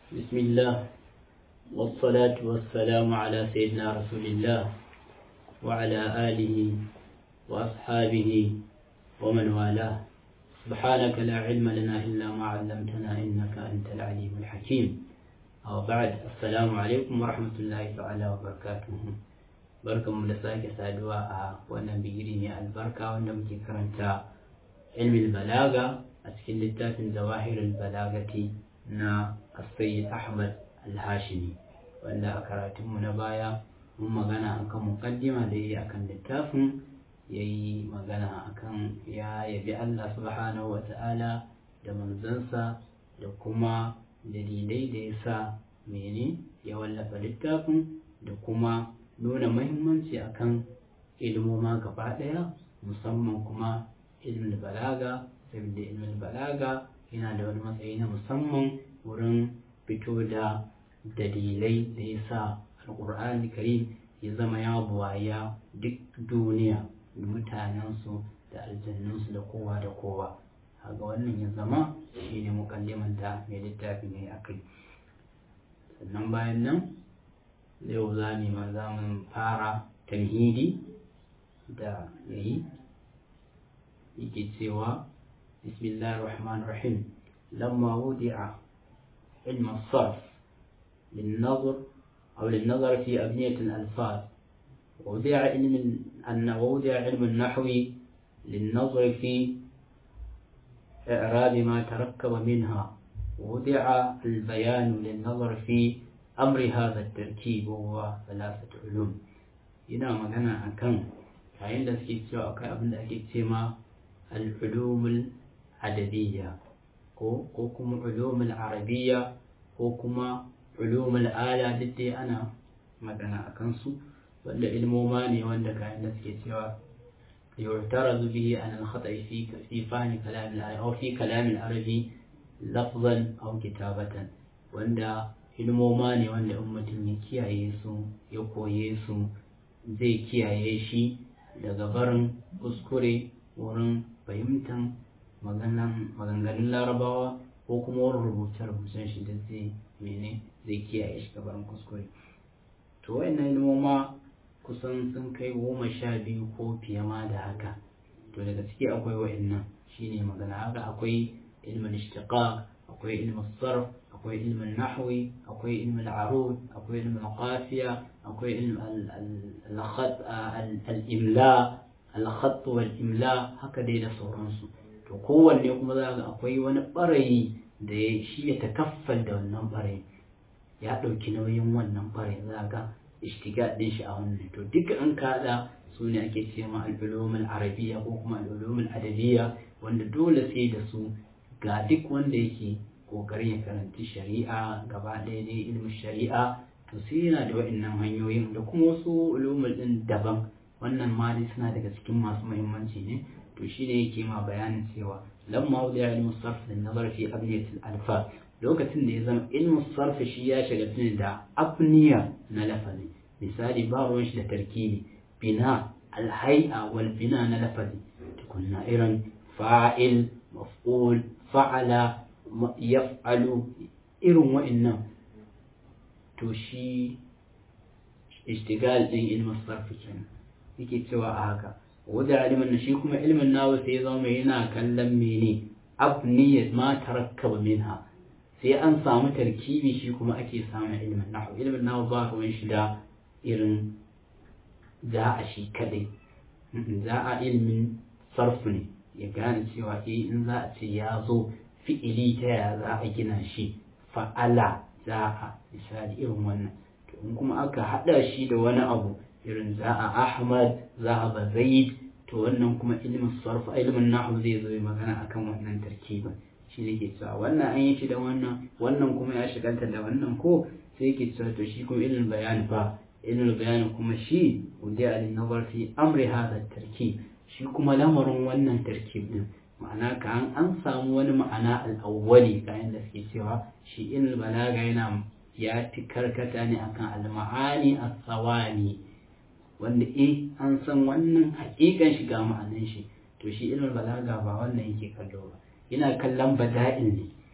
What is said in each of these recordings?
بسم الله والصلاة والسلام على سيدنا رسول الله وعلى آله وأصحابه ومن والاه سبحانك لا علم لنا إلا ما علمتنا إنك أنت العليم الحكيم أو بعد السلام عليكم ورحمة الله تعالى وبركاته barkan mu da sake saduwa a wannan bigiri mai albarka wanda muke karanta ilmin balaga a cikin littafin zawahirul balagati na Sayyid Ahmad Al-Hashimi wanda a karatunmu na baya mun magana akan muqaddima da yayi akan littafin yayi magana akan ya yabi Allah subhanahu wa ta'ala da manzansa da kuma dalilai da ya sa mene ya wallafa littafin da kuma nuna mahimmanci akan ilmoma gaba ɗaya musamman kuma ilmin balaga saboda ilmin balaga yana da wani matsayi na musamman wurin fito da dalilai da ya sa alƙur'ani karim ya zama ya buwaya duk duniya da mutanensu da aljannunsu da kowa da kowa haga wannan ya zama shi ne mukalliman da mai littafi ne a kai sannan bayan nan yau za mu za mu fara tamhidi da yayi yake cewa bismillahir rahmanir rahim lamma wudi'a ilm as-sarf للنظر أو للنظر في أبنية الألفاظ ووضع علم أن ووضع علم النحو للنظر في إعراب ما تركب منها ووضع البيان للنظر في أمر هذا التركيب وهو ثلاثة علوم هنا مغنى أكن yayin da suke cewa akwai abin da ake ce ma al'ulumul adabiyya ko kuma ulumul arabiyya ko kuma ulumul ala duk dai ana magana a kansu wanda ilmoma ne wanda kayan da suke cewa يعترض به عن الخطأ في في فهم كلام العربي أو في كلام العربي لفظا أو كتابة wanda ilmoma ne wanda in mutum ya kiyaye su ya koye su zai kiyaye shi daga barin kuskure wurin fahimtar maganganun larabawa ko kuma wurin rubuce-rubucen shi da zai mene zai kiyaye shi gabarin kuskure to wayannan ilmoma kusan sun kai goma sha biyu ko fiye ma da haka to daga ciki akwai wayannan shine magana haka akwai ilmin ishtiqaq akwai ilmin sarf akwai ilmin nahwi akwai ilmin arud akwai ilmin qafiya akwai ilmin al-imla al-khatt wal imla haka dai da sauransu to kowanne kuma za ga akwai wani barayi da ya shi ya takaffal da wannan barayi ya ɗauki nauyin wannan barayi za ga ishtiga din shi a wannan to duka an kada su ne ake ce ma al-ulumul arabiyya ko kuma al-ulumul adabiyya wanda dole sai da su ga duk wanda yake kokarin ya karanci shari'a gaba ɗaya ne ilmin shari'a to sai yana da wa'annan hanyoyin da kuma wasu ulumul din daban wannan ma dai suna daga cikin masu muhimmanci ne to shi ne yake ma bayanin cewa lamma wuda ya ilmu sarf da nazar fi abniyatil alfa lokacin da ya zama ilmu sarf shi ya shiga tuni da abniya na lafazi misali ba ruwan shi da tarkibi bina alhai'a wal bina na lafazi tukunna irin fa'il maf'ul fa'ala yaf'alu irin wa'annan to shi ishtigal din ilmin sarfi kenan yake cewa a haka wadda ilimin shi kuma ilmin nawa sai ya zama yana kallon mene abniyat ma tarakkaba minha sai an samu tarkibi shi kuma ake samun ilmin nahu ilmin nawa ba ruwan shi da irin za a shi kadai za a ilmin sarfu ne ya gane cewa eh in za a ce ya zo fi'ili ta yaya za a gina shi fa'ala za a misali irin wannan to in kuma aka hada shi da wani abu irin za a ahmad za a ba zaid to wannan kuma ilimin sarf ilimin nahwu zai zo magana akan wannan tarkibin shi ne ke cewa wannan an yi shi da wannan wannan kuma ya shigalta da wannan ko sai ke cewa to shi kuma ilimin bayani fa ilimin bayani kuma shi wanda alin nazar fi amri hada tarkib shi kuma lamarin wannan tarkib din ma'ana ka an an samu wani ma'ana al'awwali kayan da suke cewa shi ilimin balaga yana ya fi karkata ne akan al-ma'ani as-sawani wanda eh an san wannan hakikan shiga ma'anan shi to shi ilmin balaga ba wannan yake kallo ba yana kallon bada'il ne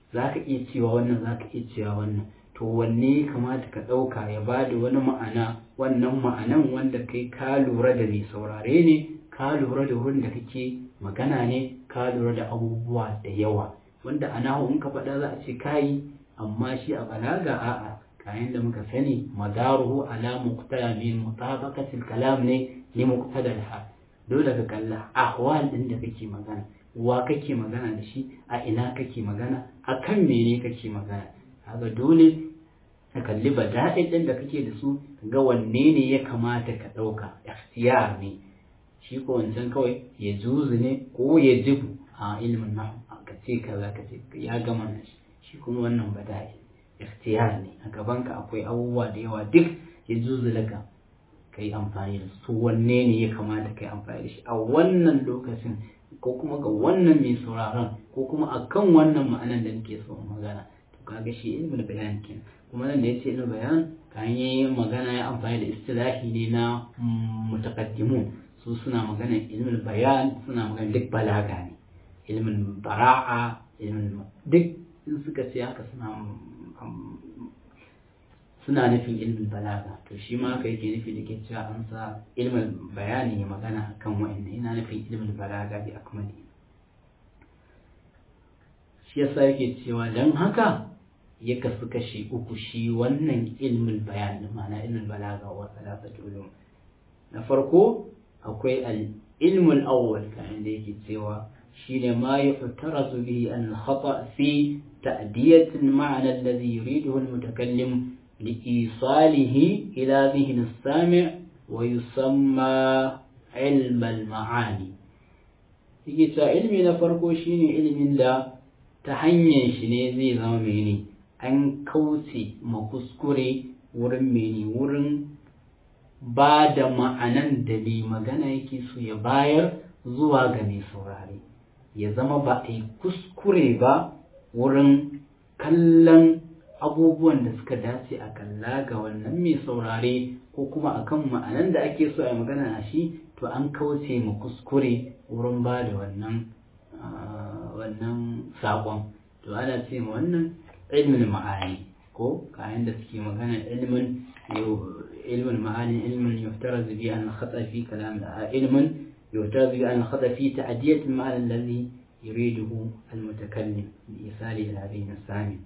za ka iya cewa wannan za ka iya cewa wannan to wanne ya kamata ka ɗauka ya ba da wani ma'ana wannan ma'anan wanda kai ka lura da mai saurare ne ka lura da wurin da kake magana ne ka lura da abubuwa da yawa wanda a nahu in ka faɗa za a ce kayi amma shi a balaga a'a kayan da muka sani madaruhu ala muqtada min mutabaqatil kalam ne li muqtada al dole ka kalla ahwal din da kake magana wa kake magana da shi a ina kake magana a kan mene kake magana haka dole ka kalli bada'il din da kake da su ga wanne ne ya kamata ka ɗauka ikhtiyar ne shi ko wancan kawai ya juzu ne ko ya jibu a ilimin nahu ka ce kaza ka ce ya gama na shi shi kuma wannan bada'il ikhtiyar ne a gabanka akwai abubuwa da yawa duk ya juzu laka ka yi amfani da su wanne ne ya kamata ka yi amfani da shi a wannan lokacin ko kuma ga wannan mai sauraron ko kuma a kan wannan ma'anan da nake so magana to kaga shi ilmul bayan kenan kuma nan da yace ilmul bayan kan yi magana ya amfani da istilahi ne na mutaqaddimun su suna magana ilmul bayan suna magana duk balaga ne ilmin bara'a ilmin duk in suka ce haka suna suna nufin ilmin balaga to shi ma haka yake nufi da ke cewa an sa ilmin bayani ya magana kan wa'annan ina nufin ilmin balaga bi akmali shi yasa yake cewa dan haka ya kasu kashi uku shi wannan ilmin bayani ma'ana ilmin balaga wa salasatu ulum na farko akwai al ilmul awwal kan da yake cewa shine ma yuhtarazu bihi an khata fi ta'diyat al-ma'na alladhi yuriduhu al-mutakallim لإيصاله إلى ذهن السامع ويسمى علم المعاني yake cewa ilmi na farko shine ilimin da ta hanyar shi ne zai zama mene an kauce ma kuskure wurin mene wurin ba da ma'anan da mai magana yake so ya bayar zuwa ga mai saurare ya zama ba a yi kuskure ba wurin kallon abubuwan da suka dace a kalla ga wannan mai saurare ko kuma akan ma'anan da ake so a magana a shi to an kauce ma kuskure wurin ba da wannan wannan saƙon to ana ce ma wannan ilmin ma'ani ko kayan da suke magana ilmin ilmin ma'ani ilmin yuftara bi an khata fi kalam da ilmin yuftara bi an khata fi ta'diyat al-ma'ana alladhi yuriduhu al-mutakallim bi isali al-abin sami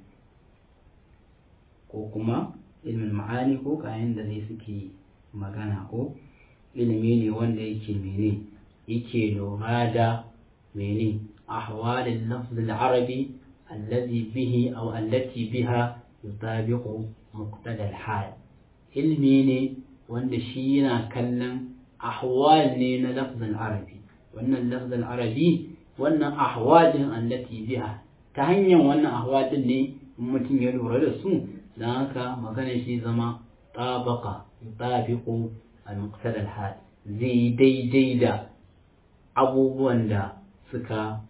ko kuma ilmin ma'ani ko kayan da zai suke magana ko ilimi ne wanda yake mene yake lura da mene ahwalin lafzul arabi allazi bihi aw allati biha yutabiqu muqtada al-hal ilmi ne wanda shi yana kallon ahwal ne na lafzul arabi wannan lafzul arabi wannan ahwal din allati biha ta hanyar wannan ahwal din ne mutum ya lura da su don haka maganar shi zama tabaka tabiqu al-muqtada al-hal zai daidai da abubuwan da suka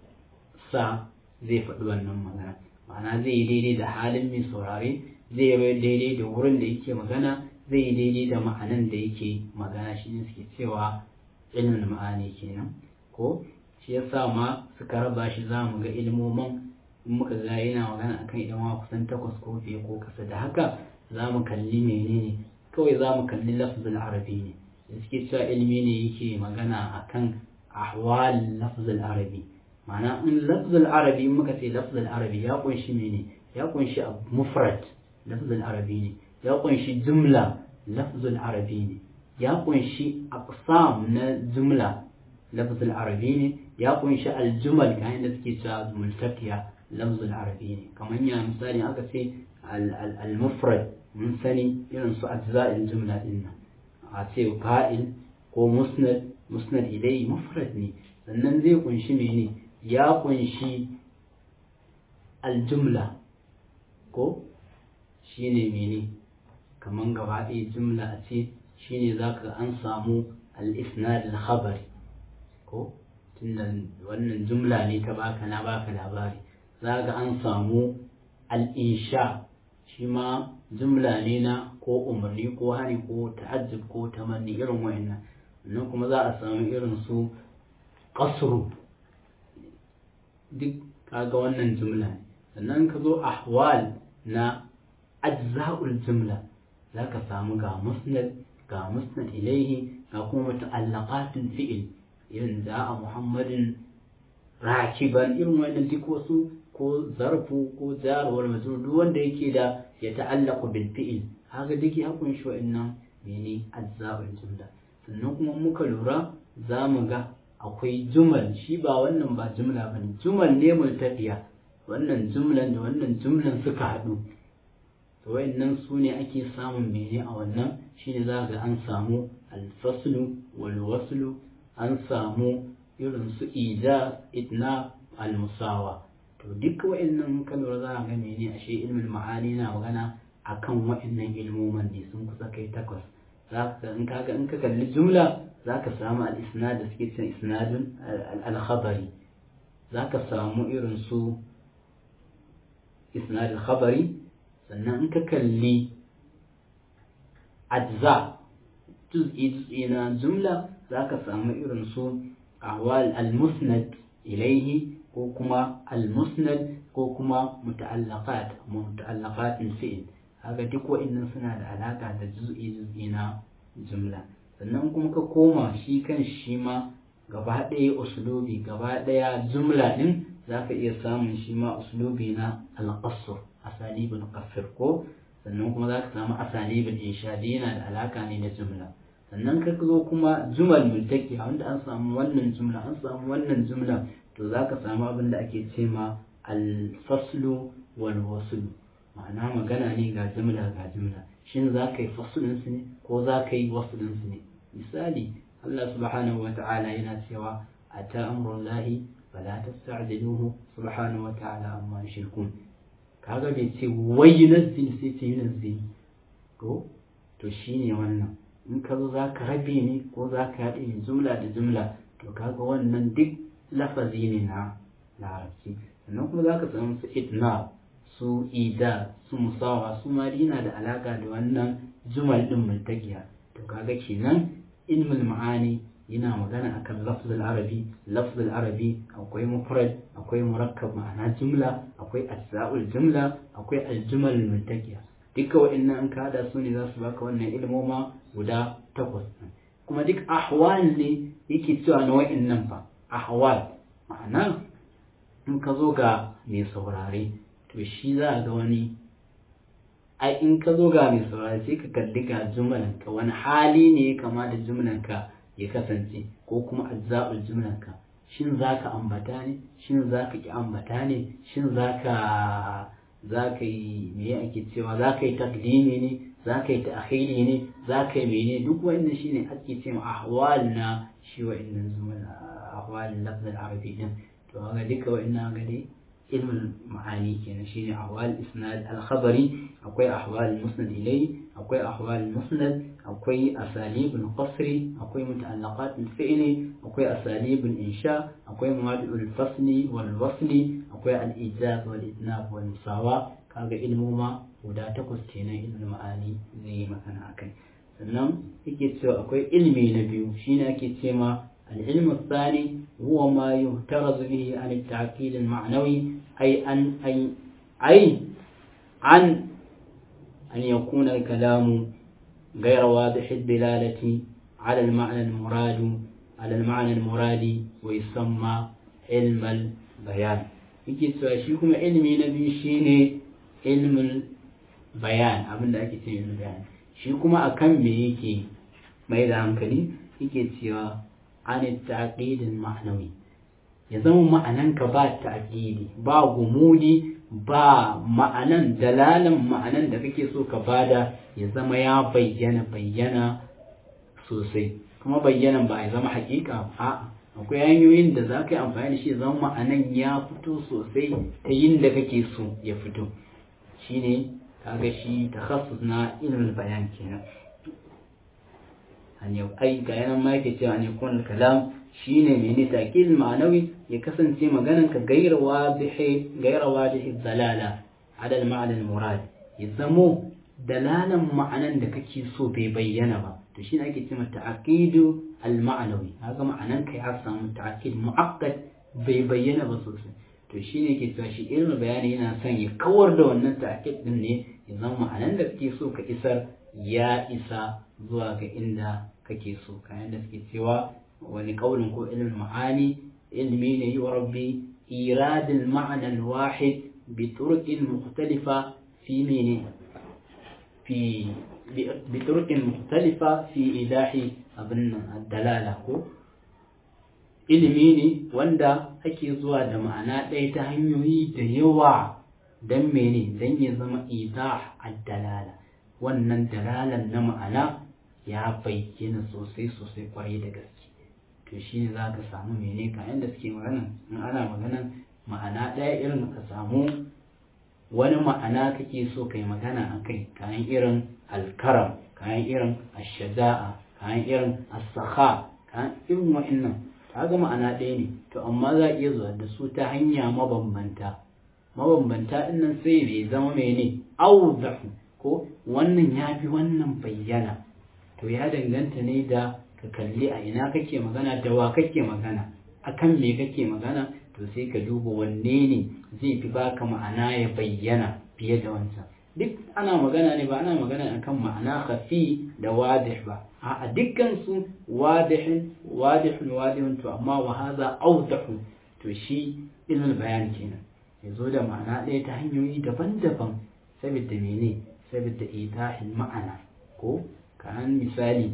sa zai faɗi wannan magana ma'ana zai daidai da halin mai saurare zai yi daidai da wurin da yake magana zai yi daidai da ma'anan da yake magana shi ne suke cewa ilmin ma'ani kenan ko shi yasa ma suka raba shi za mu ga ilmomin in muka ga yana magana akan idan wa kusan takwas ko fiye ko kasa da haka za mu kalli menene kawai za mu kalli lafzul arabi ne da suke cewa ilimi ne yake magana akan ahwal lafzul arabi ma'ana in lafzul arabi in muka ce lafzul arabi ya kunshi mene ya kunshi mufrad lafzul arabi ne ya kunshi jumla lafzul arabi ne ya kunshi aqsam na jumla lafzul arabi ne ya kunshi aljumal kayan da suke cewa multaqiya lafzul arabi ne kamar ya misali aka ce al-mufrad mun sani irin su ajza'il jumla din nan a ce fa'il ko musnad musnad ilai mufrad ne sannan zai kunshi mene ya kunshi aljumla ko shine mene kamar gaba ɗaya jumla a ce shine zaka an samu al-isnad al-khabari ko tunda wannan jumla ne ta baka na baka labari za ga an samu al'insha shi ma jumla ne na ko umarni ko hari ko ta'ajjub ko tamanni irin wa'annan nan kuma za a samu irin su ƙasru duk kaga wannan jumla ne sannan ka zo ahwal na ajza'ul jumla za ka samu ga musnad ga musnad ilaihi ga kuma muta'allaqatul fi'il irin da a muhammadin rakiban irin wannan duk wasu ko zarfu ko jar wal majrur duk wanda yake da ya ta'allaqu bil fi'il haka duk ya kunshi wa'annan mene ajza'ul jumla sannan kuma muka lura za mu ga akwai jumal shi ba wannan ba jumla ba ne jumal ne multaqiya wannan jumlan da wannan jumlan suka haɗu to wayannan su ne ake samun mene a wannan shine za ga an samu alfaslu wal waslu an samu irin su ija itna almusawa to duk wayannan kan lura za ga mene ashe ilmin ma'ani na magana akan wayannan ilmoman ne sun kusa kai takwas za ka in kaga in ka kalli jumla za ka samu al-isnad da suke cin isnadun al-khabari za ka samu irin su isnad al-khabari sannan in ka kalli ajza juz'i juz'i na jumla za ka samu irin su ahwal al-musnad ilaihi ko kuma al-musnad ko kuma muta'allaqat muta'allaqat fi'l haka duk wa'annan suna da alaka da juz'i juz'i na jumla sannan kuma ka koma shi kan shi ma gaba ɗaya uslubi gaba ɗaya jumla ɗin za ka iya samun shi ma uslubi na alƙasur asalibin ƙafir ko sannan kuma za ka samu asalibin inshadi yana da alaka ne da jumla sannan ka zo kuma jumal multaki wanda an samu wannan jumla an samu wannan jumla to za ka samu abin da ake ce ma alfaslu wal waslu ma'ana magana ne ga jumla ga jumla shin za ka yi fasulin su ne ko za ka yi wasulin su ne misali Allah subhanahu wa ta'ala yana cewa ata amrullahi fala tasta'jiluhu subhanahu wa ta'ala amma yushrikun kaga bai ce wai yunazzil sai ce yunazzil to to shine wannan in ka zo za ka rabe ne ko za ka haɗe ne jumla da jumla to kaga wannan duk lafazi ne na larabci sannan kuma za ka samu su itna su ida su musawa su ma yana da alaka da wannan jumal din multaqiya to kaga kenan ilmul ma'ani yana magana akan lafzul arabi lafzul arabi akwai mufrad akwai murakkab ma'ana jumla akwai ajza'ul jumla akwai aljumal multaqiya duka wa'annan ka hada su ne za su baka wannan ilmoma guda takwas kuma duk ahwal ne yake cewa na wa'annan fa ahwal ma'ana in ka zo ga mai saurare to shi za a ga wani ai in ka zo ga mai saurare sai ka kalli ga jumlanka wani hali ne ya kama da jumlanka ya kasance ko kuma ajza'ul jumlanka shin za ka ambata ne shin za ka ki ambata ne shin za ka za ka yi me ake cewa za ka yi takdimi ne za ka yi ta'khiri ne za ka yi mene duk wannan shine ake cewa ahwal na shi wa'annan zumal ahwal lafz al-arabi din to ga duka wa'annan ga dai ilmul ma'ani kenan shine ahwal isnad al-khabari akwai ahwal musnad ilay akwai ahwal musnad akwai asalib al-qasri akwai muta'allaqat al-fi'li akwai asalib al-insha akwai mawadi' al-fasli wal wasli akwai al-ijaz wal idnab wal musawa kaga ilmoma guda takwas kenan ilmul ma'ani zai yi magana akai sannan yake cewa akwai ilmi na biyu shine ake cewa العلم الثاني هو ما يهترز به عن التعقيد المعنوي أي أن أي أي عن أن يكون الكلام غير واضح الدلالة على المعنى المراد على المعنى المراد ويسمى علم البيان yake cewa shi kuma ilimi na biyu shine ilmin bayan abin da ake ce ilmin bayan shi kuma akan me yake mai da hankali yake cewa an taƙidin ma'anawi ya zama ma'ananka ba ta'ƙidi ba gumudi ba ma'anan dalalan ma'anan da kake so ka bada ya zama ya bayyana bayyana sosai kuma bayyanan ba ya zama haƙiƙa a akwai hanyoyin da za ka yi amfani da shi zama ma'anan ya fito sosai ta yin da kake so ya fito shine kaga shi takhassus na ilmin bayan kenan an yau ai ga yanan ma yake cewa ne kun kalam shine mene takil ma'anawi ya kasance maganan ka gaira wadihi gaira wadihi dalala ala al-ma'na al-murad ya zamo dalalan ma'anan da kake so bai bayyana ba to shine ake cewa ta'aqidu al-ma'nawi haka ma'anan ka ya samu ta'aqid mu'aqqad bai bayyana ba sosai to shine ke cewa shi ilmin bayani yana son ya kawar da wannan ta'kid din ne ya zama ma'anan da kake so ka isar ya isa zuwa ga inda kake so kayan da suke cewa wani kaulin ko ilmin ma'ani ilmi ne yi wa rabbi iradil ma'ana wahid bi turuqin mukhtalifa fi mene fi bi turuqin mukhtalifa fi idahi abin dalala ko ilimi ne wanda ake zuwa da ma'ana ɗaya ta hanyoyi da yawa don mene don ya zama idah ad-dalala wannan dalalan na ma'ana ya bayyana sosai sosai kwarai da gaske to shi ne za ka samu mene kayan da suke magana in ana maganan ma'ana ɗaya irin ka samu wani ma'ana kake so kai magana a kai kayan irin alkaram kayan irin ashaja'a kayan irin asakha kayan irin wa'annan kaga ma'ana ɗaya ne to amma za a iya zuwa da su ta hanya mabambanta mabambanta ɗin nan sai bai zama mene auzahu ko wannan ya fi wannan bayyana to ya danganta ne da ka kalli a ina kake magana da wa kake magana akan me kake magana to sai ka duba wanne ne zai fi baka ma'ana ya bayyana fiye da wancan duk ana magana ne ba ana magana akan ma'ana khafi da wadih ba a dukkan su wadihin wadihun wadihun to amma wa hadha awdahu to shi ilmul bayan kenan ya zo da ma'ana ɗaya ta hanyoyi daban-daban saboda mene saboda idahin ma'ana ko kan misali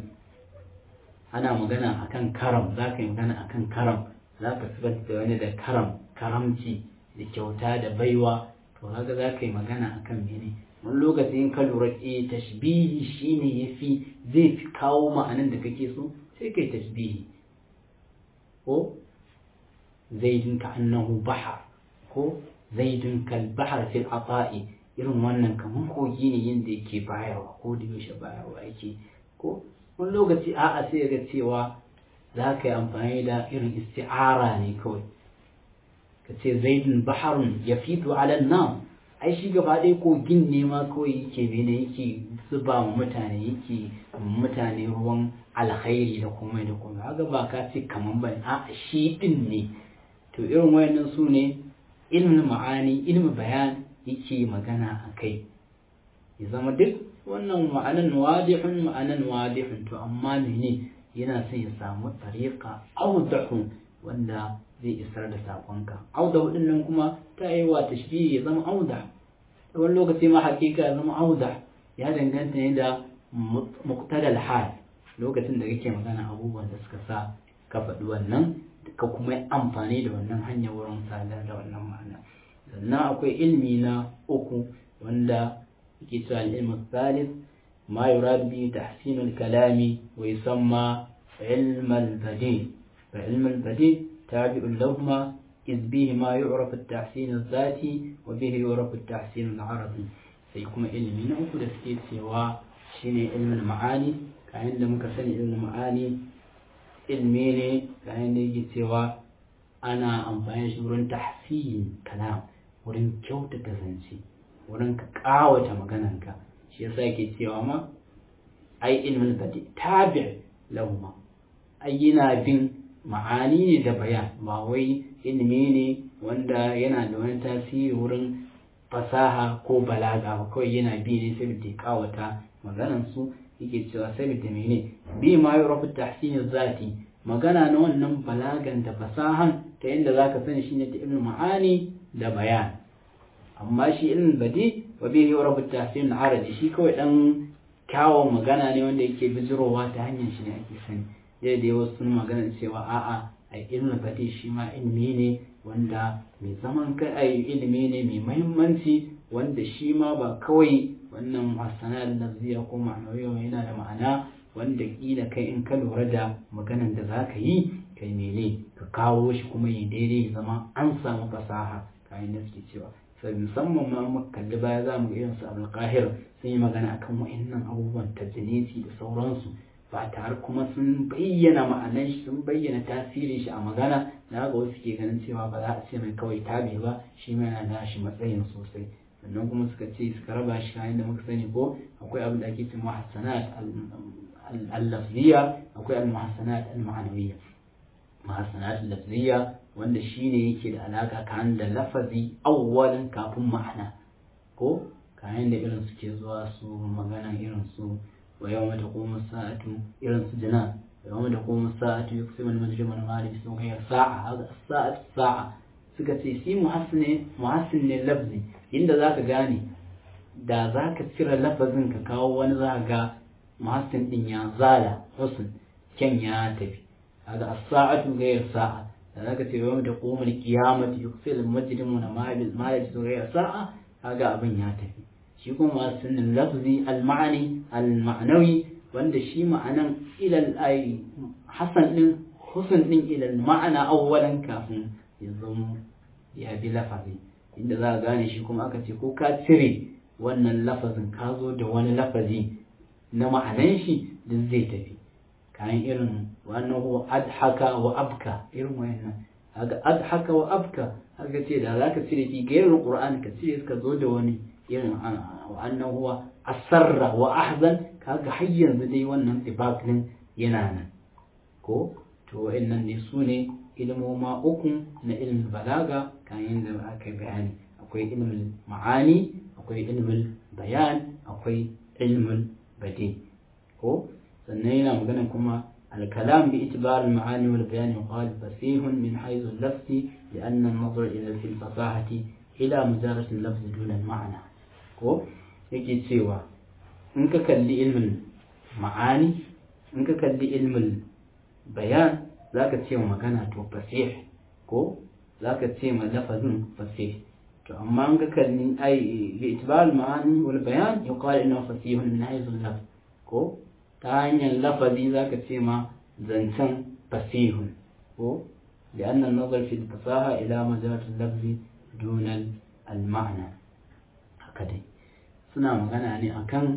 ana magana akan karam za ka yi magana akan karam za ka sifanta da wani da karam karamci da kyauta da baiwa to haka za ka yi magana akan mene wani lokaci in ka lura e tashbihi shine yafi zai fi kawo ma'anan da kake so sai kai tashbihi ko zaidun ka annahu bahar ko zaidun kal bahar fil ata'i irin wannan kamar kogi ne yadda yake bayarwa ko da yaushe bayarwa yake ko wani lokaci a'a sai ga cewa za ka yi amfani da irin isti'ara ne kawai ka ce zaidun baharun ya fito ala nan ai shi gaba ɗaya kogin ne ma kawai yake bene yake zuba wa mutane yake mutane ruwan alkhairi da komai da komai haka ba ka ce kaman ba a shi din ne to irin wayannan su ne ilmin ma'ani ilmin bayan yake magana a kai ya zama duk wannan ma'anan wadihun ma'anan wadihun to amma mene yana son ya samu tariqa awdahu wanda zai isar da sakonka audahu din nan kuma ta yi wa tashbihi ya zama auda wani lokaci ma hakika ya zama auda ya danganta ne da muqtadal hal lokacin da kake magana abubuwan da suka sa ka faɗi wannan ka kuma yi amfani da wannan hanya wurin sadar da wannan ma'ana sannan akwai ilmi na uku wanda yake cewa ilmu thalith ma yurad bi tahsin al-kalami wa yusamma ilm al-badi fa ilm al-badi tabi'un lahuma إذ بهما يعرف التحسين الذاتي وبه يعرف التحسين العربي سيكون علمي نأخذ سكيت سوا شيني علم المعاني كأن لم كسني علم المعاني علمي ne كأن يجي سوا أنا أمفاني wurin tahsin kalam wurin kyautata zance wurin ka kawata magananka shi yasa yake cewa ma ai ilmin badi tabi lahuma ai yana bin ma'ani ne da bayan ba wai ilimi ne wanda yana da wani tasiri wurin fasaha ko balaga ba kawai yana bi ne saboda ya kawata maganan su yake cewa saboda mene bi ma yi rafu tahsini zati magana na wannan balagan da fasahan ta yadda za ka sani shine da ilmin ma'ani da bayan amma shi ilmin badi wa bi yi rafu tahsini arabi shi kawai dan kyawun magana ne wanda yake bijirowa ta hanyar shi ne ake sani dai da wasu sun magana cewa a'a a ilmin badi shi ma ilimi ne wanda mai zaman kai a ilimi ne mai mahimmanci wanda shi ma ba kawai wannan masana da lafziya ko ma'anawiya yana da ma'ana wanda kila kai in ka lura da maganan da za ka yi kai mene ka kawo shi kuma yi daidai zama an samu fasaha kayan da suke cewa sai musamman ma muka kalli baya za mu ga irin su abulkahir sun yi magana akan wa'annan abubuwan tajinisi da sauransu ba tare kuma sun bayyana ma'anan shi sun bayyana tasirin shi a magana na ga wasu ke ganin cewa ba za a ce mai kawai tabi ba shi ma yana da shi matsayin sosai sannan kuma suka ce suka raba shi kayan da muka sani ko akwai abin da ake ce muhassanat al-lafziya akwai al-muhassanat al-ma'anawiyya muhassanat al-lafziya wanda shine yake da alaka kan da lafazi awwalin kafin ma'ana ko kayan da irin suke zuwa su magana irin su wa yawma taqumu sa'atu irin su jana wa yawma taqumu sa'atu yuksimu al-mujrimu ma lam yusmu ghayr sa'a hada as-sa'atu sa'a suka ce shi muhassin muhassin ne lafzi inda zaka gane da zaka cire lafazin ka kawo wani za ga muhassin din ya zala husn kyan ya tafi hada as-sa'atu ghayr sa'a da zaka ce yawma taqumu al-qiyamatu yuksimu al-mujrimu ma lam yusmu ghayr sa'a kaga abin ya tafi shi kuma sunan lafzi al-ma'ani al-ma'nawi wanda shi ma'anan ilal ai hasan din husn din ilal ma'ana awwalan kafin ya zama ya bi lafazi inda za ka gane shi kuma aka ce ko ka cire wannan lafazin ka zo da wani lafazi na ma'anan shi duk zai tafi kayan irin wannan huwa adhaka wa abka irin wayannan haka adhaka wa abka haka ce da za ka cire fi gairar qur'ani ka cire ka zo da wani irin wa'annan huwa asarra wa ahzan kaga har yanzu dai wannan tibak din yana nan ko to wa'annan ne su ne ilmoma uku na ilmin balaga kan yadda aka bayani akwai ilmin ma'ani akwai ilmin bayan akwai ilmin bade ko sannan yana magana kuma الكلام باعتبار المعاني والبيان يقال فسيح من حيث اللفظ لأن النظر إلى في الفصاحة إلى مجارة اللفظ دون المعنى ko yake cewa in ka kalli ilmin ma'ani in ka kalli ilmin bayan za ka ce magana to fasih ko za ka ce ma lafazin fasih to amma in ka kalli ai bi itibar ma'ani wal bayan yuqal inna fasihun min haythu lafz ko ta hanyar lafazi za ka ce ma zancen fasihun ko لأن النظر في الفصاحة إلى مجرد اللفظ دون المعنى هكذا suna magana ne akan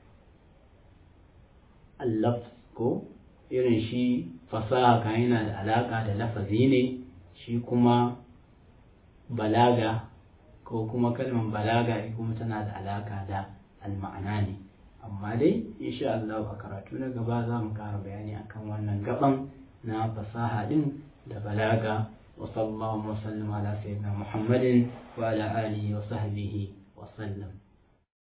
allaf ko irin shi fasaha kan yana da alaka da lafazi ne shi kuma balaga ko kuma kalmar balaga kuma tana da alaka da alma'ana ne amma dai insha Allah a karatu na gaba za mu kara bayani akan wannan gaban na fasaha din da balaga wa sallallahu wa sallam ala sayyidina muhammadin wa ala alihi wa sahbihi wa sallam